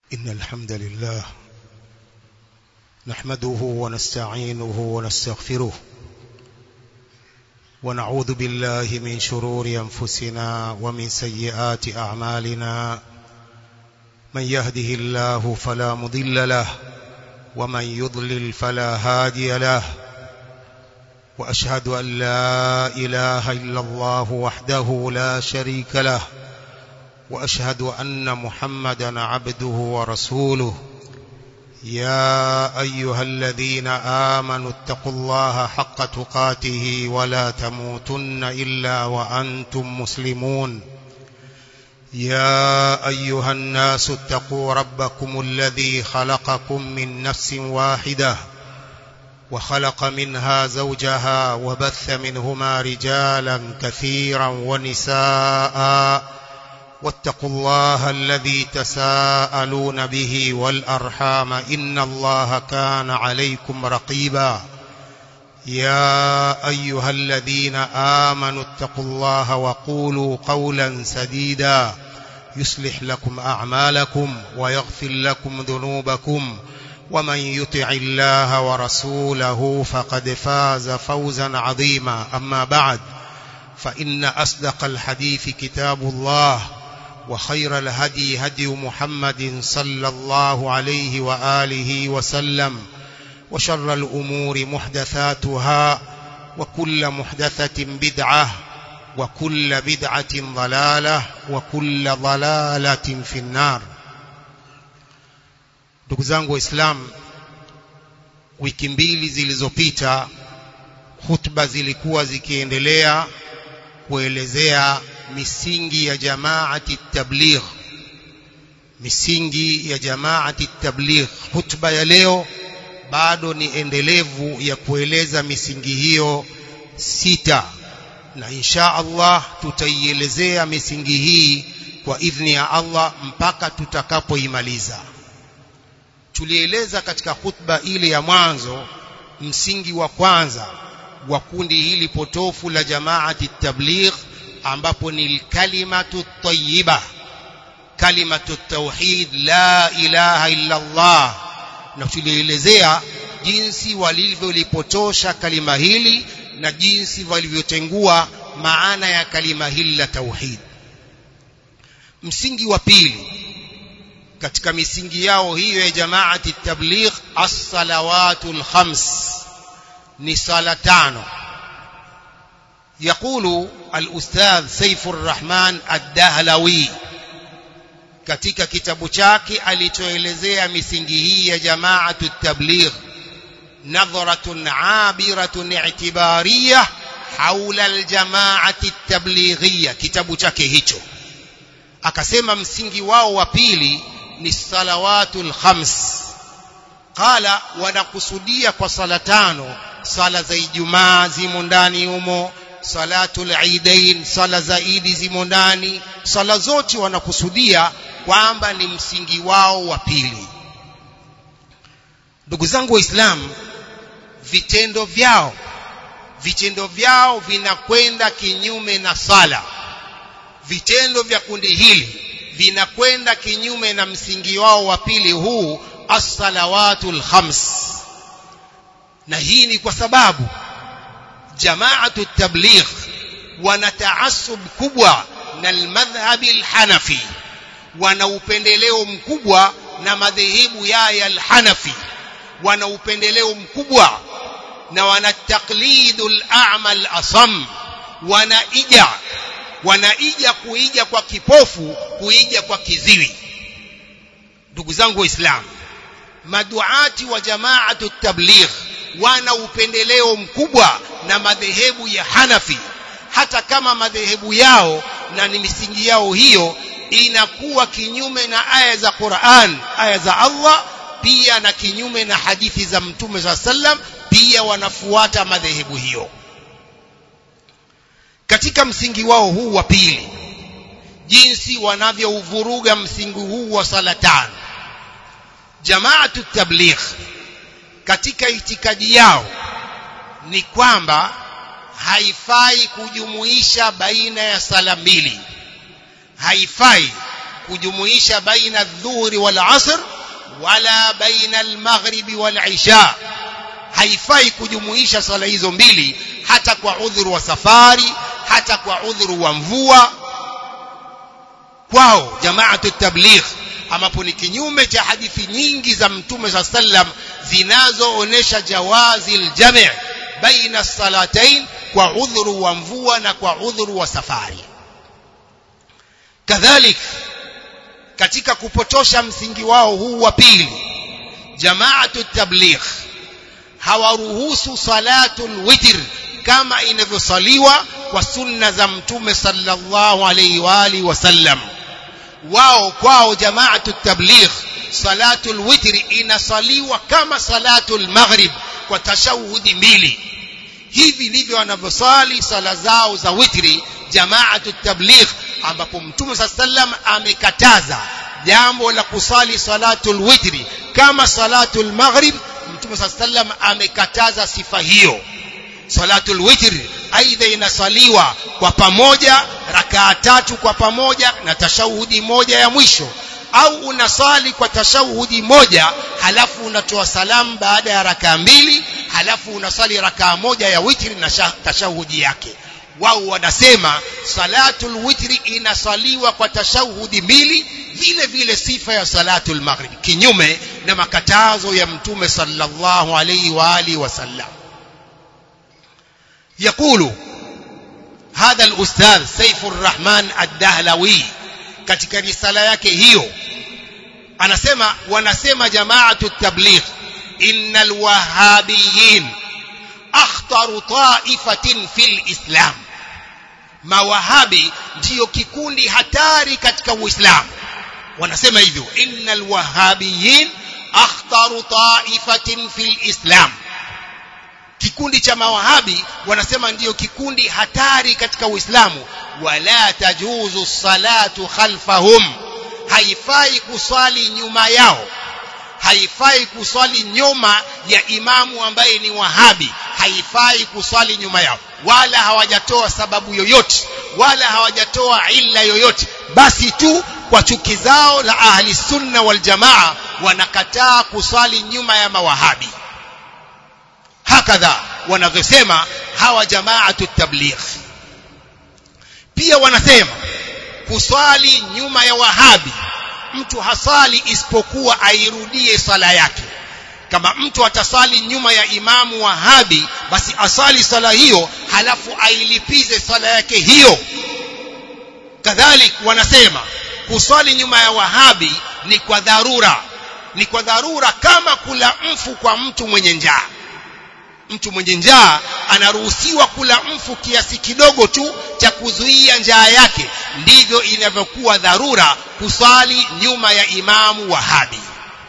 إن الحمد لله نحمده ونستعينه ونستغفره ونعوذ بالله من شرور أنفسنا ومن سيئات أعمالنا من يهده الله فلا مضل له ومن يضلل فلا هادي له وأشهد أن لا إله إلا الله وحده لا شريك له وأشهد أن محمدا عبده ورسوله يا أيها الذين آمنوا اتقوا الله حق تقاته ولا تموتن إلا وأنتم مسلمون يا أيها الناس اتقوا ربكم الذي خلقكم من نفس واحدة وخلق منها زوجها وبث منهما رجالا كثيرا ونساء واتقوا الله الذي تساءلون به والأرحام إن الله كان عليكم رقيبا يا أيها الذين آمنوا اتقوا الله وقولوا قولا سديدا يصلح لكم أعمالكم ويغفر لكم ذنوبكم ومن يطع الله ورسوله فقد فاز فوزا عظيما أما بعد فإن أصدق الحديث كتاب الله وخير الهدي هدي محمد صلى الله عليه وآله وسلم وشر الأمور محدثاتها وكل محدثة بدعة وكل بدعة ضلالة وكل ضلالة في النار ndugu zangu waislamu wiki mbili zilizopita hutuba zilikuwa zikiendelea kuelezea misingi ya jamaati tabligh misingi ya jamaati tabligh hutuba ya leo bado ni endelevu ya kueleza misingi hiyo sita na insha Allah tutaielezea misingi hii kwa idhni ya Allah mpaka tutakapoimaliza tulieleza katika khutba ile ya mwanzo msingi wa kwanza wa kundi hili potofu la jamaati tabligh ambapo ni kalimatu tayyiba kalimatu tauhid la ilaha illa Allah na tulielezea jinsi walivyolipotosha kalima hili na jinsi walivyotengua maana ya kalima hili la tauhid msingi wa pili katika misingi yao hiyo ya jamaati tabligh as-salawatul khams ni sala tano يقول الأستاذ سيف الرحمن الدهلوي katika kitabu chake alichoelezea misingi hii ya jamaatu tabligh nadhratun abiratun i'tibariyah haula aljamaati tablighiyya kitabu chake hicho akasema msingi wao wa pili ni salawatul khams qala wanakusudia kwa sala tano sala za ijumaa zimo ndani humo salatul idain sala za idi zimo ndani sala zote wanakusudia kwamba ni msingi wao wa pili ndugu zangu waislamu vitendo vyao vitendo vyao vinakwenda kinyume na sala vitendo vya kundi hili vinakwenda kinyume na msingi wao wa pili huu as-salawatul khams na hii ni kwa sababu jamaatu tabligh wana taasub kubwa na almadhhab alhanafi wana upendeleo mkubwa na madhehebu ya alhanafi wana upendeleo mkubwa na wana taqlidul a'mal asam wanaija wanaija kuija kwa kipofu kuija kwa kiziwi ndugu zangu waislamu maduati wa jamaatu tabligh wana upendeleo mkubwa na madhehebu ya Hanafi hata kama madhehebu yao na ni misingi yao hiyo inakuwa kinyume na aya za Qur'an aya za Allah pia na kinyume na hadithi za Mtume za sallam pia wanafuata madhehebu hiyo katika msingi wao huu wa pili jinsi wanavyouvuruga msingi huu wa sala tano jamaatu tabligh katika itikadi yao ni kwamba haifai kujumuisha baina ya sala mbili haifai kujumuisha baina adh-dhuhri wal asr wala baina al-maghribi wal isha haifai kujumuisha swala hizo mbili hata kwa udhuru wa safari hata kwa udhuru wa mvua kwao jamaatu tabligh ambapo ni kinyume cha hadithi nyingi za mtume sa sallam zinazoonesha jawazi aljami' baina salatain kwa udhuru wa mvua na kwa udhuru wa safari kadhalik katika kupotosha msingi wao huu wa pili jamaatu tabligh hawaruhusu salatul witr kama inavyosaliwa kwa sunna za mtume sallallahu alayhi wa alihi wasallam wao kwao jamaatu tabligh salatul witri inasaliwa kama salatul maghrib kwa tashahudi mbili hivi ndivyo wanavyosali sala zao za witri jamaatu tabligh ambapo mtume saa sallam amekataza jambo la kusali salatul witri kama salatul maghrib mtume saa sallam amekataza sifa hiyo salatul witr aidha inasaliwa kwa pamoja rakaa tatu kwa pamoja na tashahudi moja ya mwisho au unasali kwa tashahudi moja halafu unatoa salamu baada ya rakaa mbili halafu unasali rakaa moja ya witri na tashahudi yake wao wanasema salatul witri inasaliwa kwa tashahudi mbili vile vile sifa ya salatul maghrib kinyume na makatazo ya mtume sallallahu alayhi wa alihi wasallam يقول هذا الأستاذ سيف الرحمن الدهلوي katika risala yake hiyo anasema wanasema jamaatu tabligh innal wahabiyin akhtaru ta'ifatin fil islam mawahabi ndiyo kikundi hatari katika uislamu wanasema hivyo innal wahabiyin akhtaru ta'ifatin fil islam kikundi cha mawahabi wanasema ndiyo kikundi hatari katika uislamu wala tajuzu salatu khalfahum haifai kuswali nyuma yao haifai kuswali nyuma ya imamu ambaye ni wahabi haifai kuswali nyuma yao wala hawajatoa sababu yoyote wala hawajatoa illa yoyote basi tu kwa chuki zao la ahli sunna wal jamaa wanakataa kuswali nyuma ya mawahabi hakadha wanavyosema hawa jamaatu tabligh pia wanasema kuswali nyuma ya wahabi mtu hasali isipokuwa airudie sala yake kama mtu atasali nyuma ya imamu wahabi basi asali sala hiyo halafu ailipize sala yake hiyo kadhalik wanasema kuswali nyuma ya wahabi ni kwa dharura ni kwa dharura kama kula mfu kwa mtu mwenye njaa mtu mwenye njaa anaruhusiwa kula mfu kiasi kidogo tu cha kuzuia njaa yake ndivyo inavyokuwa dharura kusali nyuma ya imamu wahabi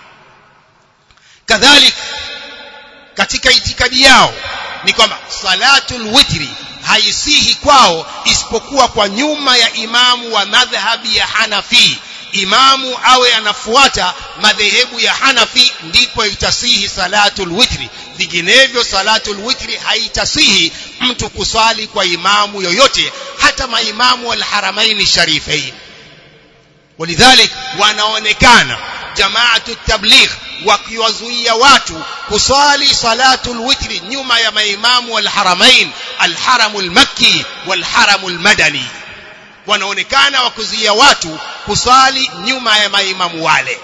kadhalik katika itikadi yao ni kwamba salatul witri haisihi kwao isipokuwa kwa nyuma ya imamu wa madhhabi ya Hanafi imamu awe anafuata madhehebu ya Hanafi ndipo itasihi salatul witri vinginevyo salatul witri haitasihi mtu kusali kwa imamu yoyote hata maimamu alharamaini sharifain walidhalik wanaonekana jamaatu tabligh wakiwazuia watu kusali salatul witri nyuma ya maimamu alharamain alharamul makki walharamul madani wanaonekana wakuzuia watu kusali nyuma ya maimamu wale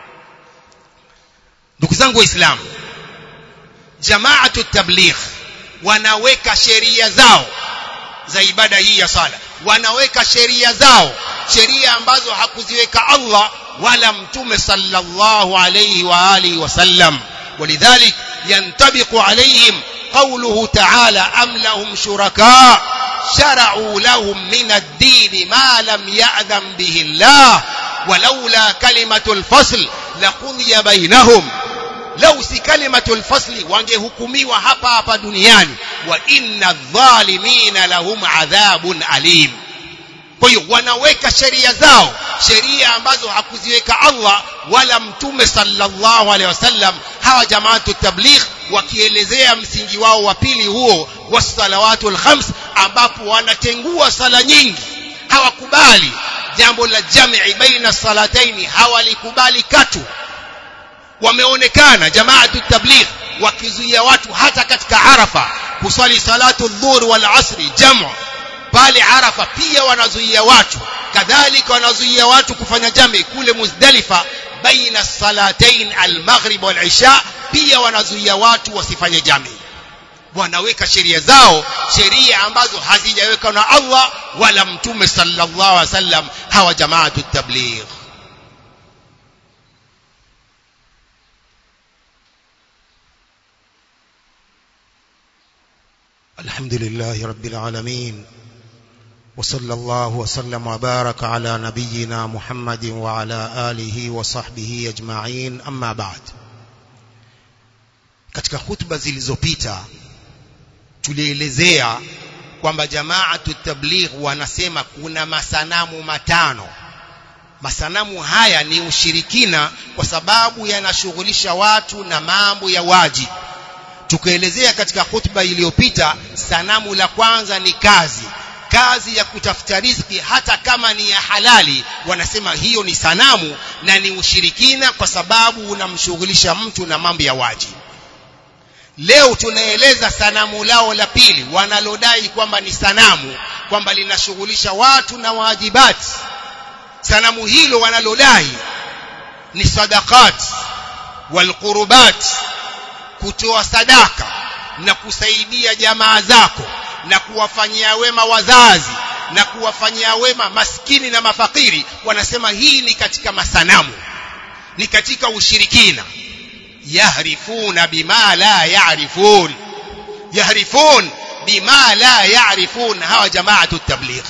ndugu zangu waislamu jamaatu tabligh wanaweka sheria zao za ibada hii ya sala wanaweka sheria zao sheria ambazo hakuziweka Allah wala mtume sallallahu alayhi wa alihi wasallam ولذلك ينطبق عليهم قوله تعالى أم لهم شركاء شرعوا لهم من الدين ما لم يأذن به الله ولولا كلمة الفصل لقضي بينهم lau si kalimatul fasli wangehukumiwa hapa hapa duniani wa inna dhalimina lahum adhabun alim kwa hiyo wanaweka sheria zao sheria ambazo hakuziweka Allah wala mtume sallallahu alaihi wasallam hawa jamaatu tabligh wakielezea msingi wao wa pili huo wasalawatul khams ambapo wanatengua sala nyingi hawakubali jambo la jamii baina salataini hawalikubali katu wameonekana jamaatu tabligh wakizuia watu hata katika arafa kuswali salatu dhuhur wal asri jamu pale arafa pia wanazuia watu kadhalika wanazuia watu kufanya jamii kule muzdalifa baina salatain almaghrib wal isha pia wanazuia watu wasifanye jamii wanaweka sheria zao sheria ambazo hazijawekwa na Allah wala mtume sallallahu alaihi wasallam hawa jamaatu tabligh الحمد لله رب العالمين وصلى الله وسلم وبارك على نبينا محمد وعلى آله وصحبه أجمعين أما بعد katika hutuba zilizopita tulielezea kwamba jamaatu tabligh wanasema kuna masanamu matano masanamu haya ni ushirikina kwa sababu yanashughulisha watu na mambo ya wajibu tukaelezea katika hutuba iliyopita sanamu la kwanza ni kazi kazi ya kutafuta riziki hata kama ni ya halali wanasema hiyo ni sanamu na ni ushirikina kwa sababu unamshughulisha mtu na mambo ya wajibu leo tunaeleza sanamu lao la pili wanalodai kwamba ni sanamu kwamba linashughulisha watu na wajibati sanamu hilo wanalodai ni sadaqat walqurubat kutoa sadaka na kusaidia jamaa zako na kuwafanyia wema wazazi na kuwafanyia wema maskini na mafakiri wanasema hii ni katika masanamu ni katika ushirikina yahrifuna bima la ya'rifun yahrifun bima la ya'rifun hawa jamaatu tabligh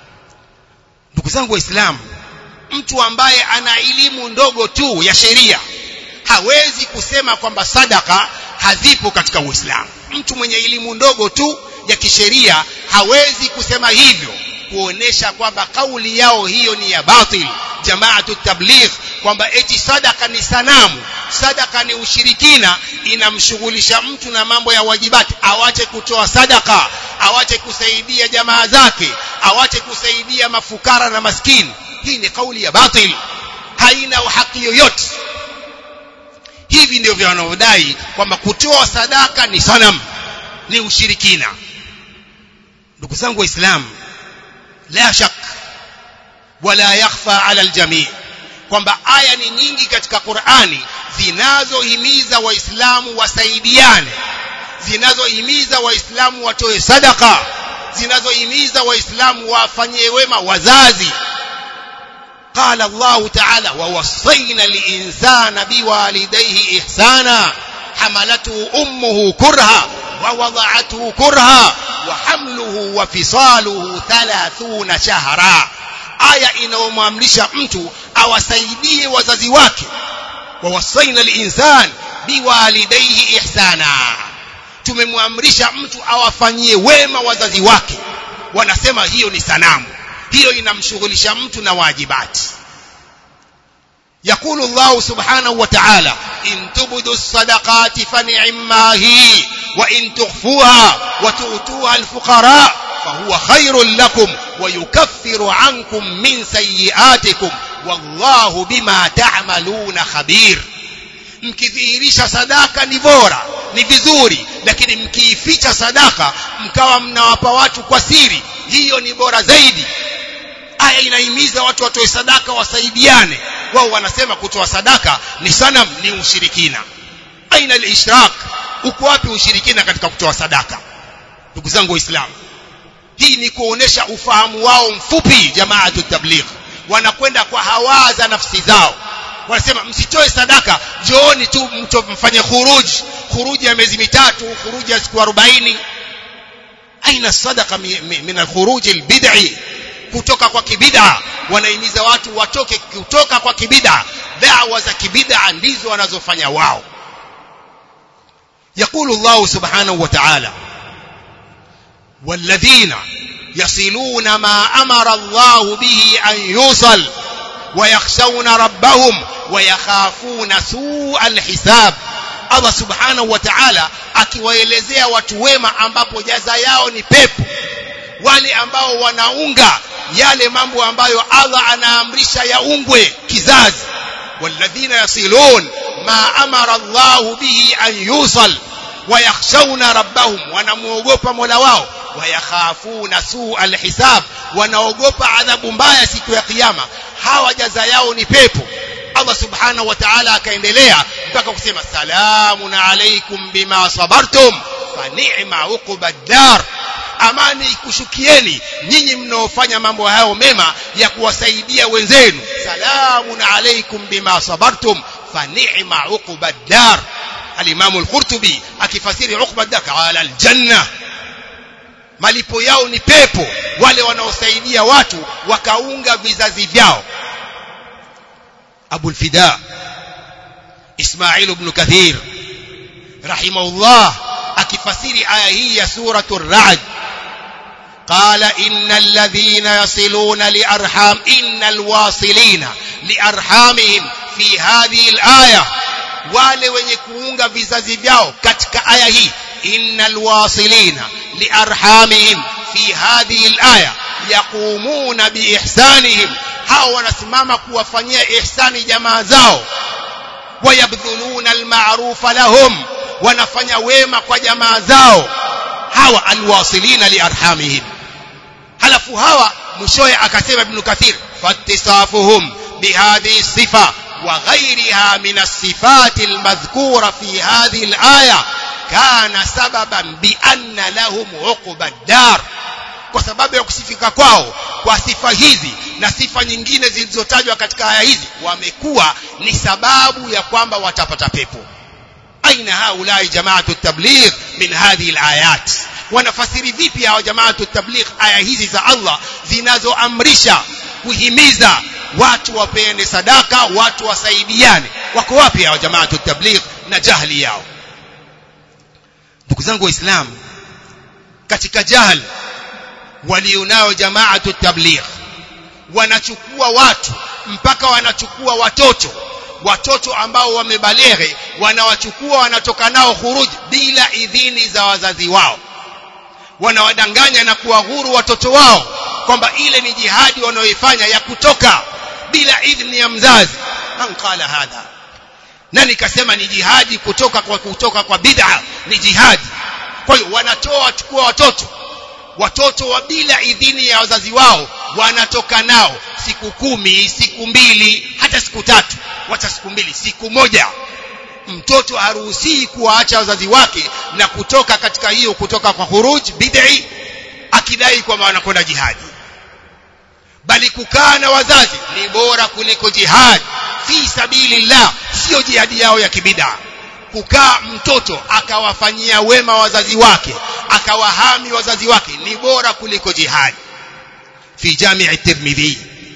ndugu zangu waislamu mtu ambaye ana elimu ndogo tu ya sheria hawezi kusema kwamba sadaka hazipo katika Uislamu. Mtu mwenye elimu ndogo tu ya kisheria hawezi kusema hivyo, kuonesha kwamba kauli yao hiyo ni ya batil. Jamaatu tabligh kwamba eti sadaka ni sanamu, sadaka ni ushirikina, inamshughulisha mtu na mambo ya wajibati, awache kutoa sadaka, awache kusaidia jamaa zake, awache kusaidia mafukara na maskini. Hii ni kauli ya batil, haina haki yoyote hivi ndivyo wanaodai kwamba kutoa sadaka ni sanam ni ushirikina ndugu zangu waislamu la shak wala yakhfa ala aljamii kwamba aya ni nyingi katika Qur'ani zinazohimiza waislamu wasaidiane zinazohimiza waislamu watoe sadaka zinazohimiza waislamu wafanyie wema wazazi قال الله تعالى ووصينا الإنسان بوالديه إحسانا حملته أمه كرها ووضعته كرها وحمله وفصاله ثلاثون شهرا aya inayomwamrisha mtu awasaidie wazazi wake wawasaina linsan biwalidaihi ihsana tumemwamrisha mtu awafanyie wema wazazi wake wanasema hiyo ni sanamu hiyo inamshughulisha mtu na wajibati يقول الله سبحانه وتعالى إن تبدوا الصدقات فنعما هي وإن تخفوها وتؤتوها الفقراء فهو خير لكم ويكفر عنكم من سيئاتكم والله بما تعملون خبير mkidhihirisha sadaka ni bora ni vizuri lakini mkiificha sadaka mkawa mnawapa watu kwa siri hiyo ni bora zaidi aya inahimiza watu watoe sadaka wasaidiane wao wanasema kutoa sadaka ni sanam ni ushirikina aina al-ishrak uko wapi ushirikina katika kutoa sadaka ndugu zangu waislamu hii ni kuonesha ufahamu wao mfupi jamaatu tabligh wanakwenda kwa hawa za nafsi zao wanasema msitoe sadaka jooni tu mtu mfanye khuruji khuruji ya miezi mitatu khuruji ya siku 40 aina sadaka min al-khuruj al-bid'i kutoka kwa kibida wanahimiza watu watoke kutoka kwa kibida da'wa za kibida ndizo wanazofanya wao يقول الله سبحانه وتعالى والذين يصلون ما أمر الله به أن يوصل ويخشون ربهم ويخافون سوء الحساب Allah subhanahu wa ta'ala akiwaelezea watu wema ambapo jaza yao ni pepo wale ambao wanaunga yale mambo ambayo Allah anaamrisha yaungwe kizazi walladhina yasilun ma amara Allah bihi an yusal wayakhshawna rabbahum wanamuogopa Mola wao wayakhafuna suu alhisab wanaogopa adhabu mbaya siku ya kiyama hawa jaza yao ni pepo Allah subhanahu wa ta'ala akaendelea mpaka kusema salamun alaykum bima sabartum fa ni'ma uqbad dar amani ikushukieni nyinyi mnaofanya mambo hayo mema ya kuwasaidia wenzenu salamun alaykum bima sabartum fa ni'ma uqbad dar al-Imam al-Qurtubi akifasiri uqbad dar qala al-janna malipo yao ni pepo wale wanaosaidia watu wakaunga vizazi vyao Abu al-Fida Ismail ibn Kathir rahimahullah akifasiri aya hii ya suratul Ra'd قال إن الذين يصلون لأرحام إن الواصلين لأرحامهم في هذه الآية wale wenye kuunga vizazi vyao katika aya hii innal wasilina liarhamihim fi hadhihi alaya yaqumuna biihsanihim hao wanasimama kuwafanyia ihsani jamaa zao wayabdhuluna alma'rufa lahum wanafanya wema kwa jamaa zao hawa alwasilina liarhamihim halafu hawa mwishowe akasema ibn kathir fattisafuhum bihadhihi sifa وغيرها من الصفات المذكورة في هذه الآية كان سببا بأن لهم عقب الدار kwa sababu ya kusifika kwao kwa sifa hizi na sifa nyingine zilizotajwa katika aya hizi wamekuwa ni sababu ya kwamba watapata pepo aina haulai jamaatu tabligh min hadhihi alayat wanafasiri vipi hawa jamaatu tabligh aya hizi za Allah zinazoamrisha kuhimiza watu wapeane sadaka watu wasaidiane wako wapi hao jamaatu tabligh na jahli yao ndugu zangu waislamu katika jahl walionao jamaatu tabligh wanachukua watu mpaka wanachukua watoto watoto ambao wamebaleghe wanawachukua wanatoka nao khuruj bila idhini za wazazi wao wanawadanganya na kuwahuru watoto wao kwamba ile ni jihadi wanaoifanya ya kutoka bila idhni ya mzazi man qala hadha nani kasema ni jihadi kutoka kwa kutoka kwa bid'a ni jihadi kwa hiyo wanatoa wachukua watoto watoto wa bila idhini ya wazazi wao wanatoka nao siku kumi siku mbili hata siku tatu wacha siku mbili siku moja mtoto haruhusii kuwaacha wazazi wake na kutoka katika hiyo kutoka kwa khuruj bid'i akidai kwamba wanakwenda jihadi bali kukaa na wazazi ni bora kuliko jihad fi sabilillah sio jihadi yao ya kibida kukaa mtoto akawafanyia wema wazazi wake akawahami wazazi wake ni bora kuliko jihad fi jami' at-tirmidhi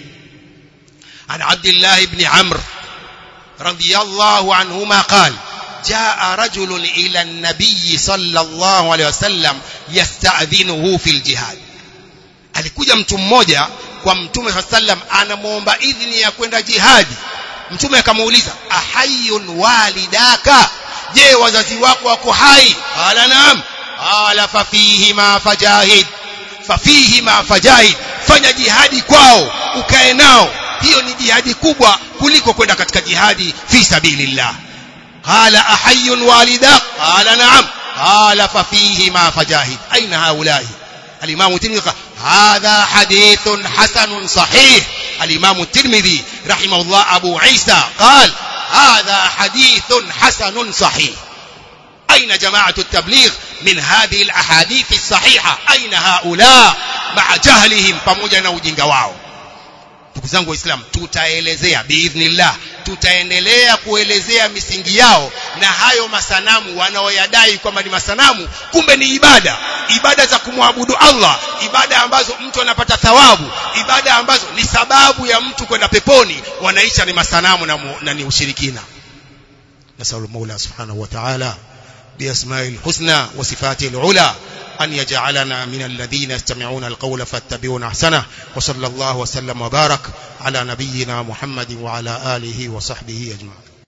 an abdullah ibn amr radiyallahu anhuma qala جاء رجل إلى النبي صلى الله عليه وسلم يستأذنه في الجهاد alikuja mtu mmoja kwa mtume sallam anamuomba idhini ya kwenda jihadi mtume akamuuliza ahayun walidaka je wazazi wako wako hai qala naam qala fafihi ma fajahid fafihi ma fajahid fanya jihadi kwao ukae nao hiyo ni jihadi kubwa kuliko kwenda katika jihadi fi sabilillah qala ahayun walidak qala naam qala fafihi ma fajahid aina haulai الإمام الترمذي هذا حديث حسن صحيح الإمام الترمذي رحمه الله أبو عيسى قال هذا حديث حسن صحيح أين جماعة التبليغ من هذه الأحاديث الصحيحة أين هؤلاء مع جهلهم pamoja na ujinga wao ndugu zangu waislamu tutaelezea biidhnillah tutaendelea kuelezea misingi yao na hayo masanamu wanaoyadai kwamba ni masanamu kumbe ni ibada ibada za kumwabudu Allah ibada ambazo mtu anapata thawabu ibada ambazo ni sababu ya mtu kwenda peponi wanaisha ni masanamu na, mu, na ni ushirikina nasallu maula subhanahu wa ta'ala بأسماء الحسنى وصفاته العلى أن يجعلنا من الذين يستمعون القول فاتبعون أحسنه وصلى الله وسلم وبارك على نبينا محمد وعلى آله وصحبه أجمعين